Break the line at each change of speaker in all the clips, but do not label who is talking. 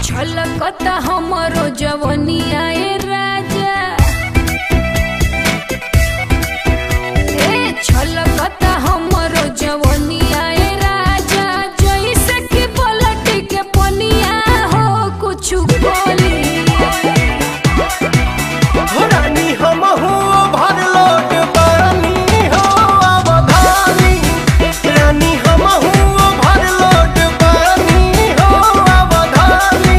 छलकता हमरो जवनिया ए राजा ए छलकता हमरो जवनिया ए राजा जैसे कि पलट के पनिया हो कुछु बोली
रानी हमहू भरलोट पानी हो अवधानी रानी हमहू भरलोट पानी हो अवधानी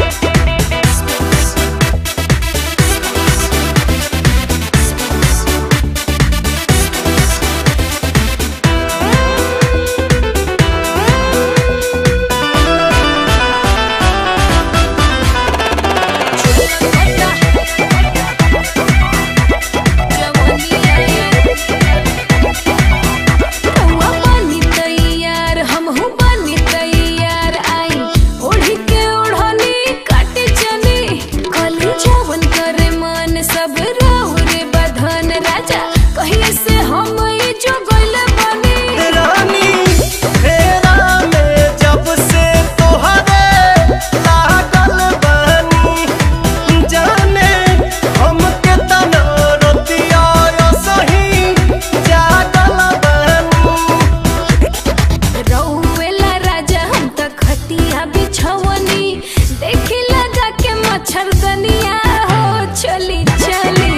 सब राहुरे बधन राजा कहिए से हम ई जो गइल बनी
रानी फेरा में जब से तोहरे लागल बानी जाने हमके तना रतिया सही जागल बानी
रउएला राजा हम त खटिया बिछवनी देखी लगा के मच्छरदनिया हो चली चली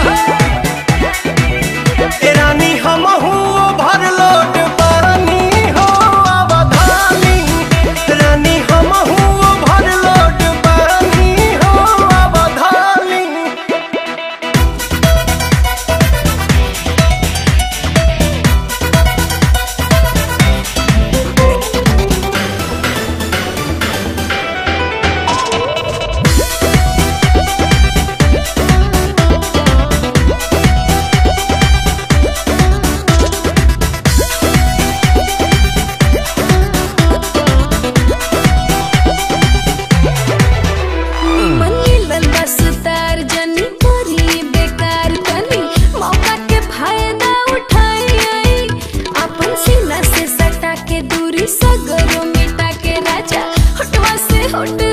ए रानी हमहू भरलोट पानी हो अवधानी रानी हमहू भरलोट पानी हो अवधानी
मनी लल बस तार जनी करी बेकार तनी मौका के फायदा उठाई आई अपन सीना से सटा के दूरी सगरो मिटा के राजा हटवा से हट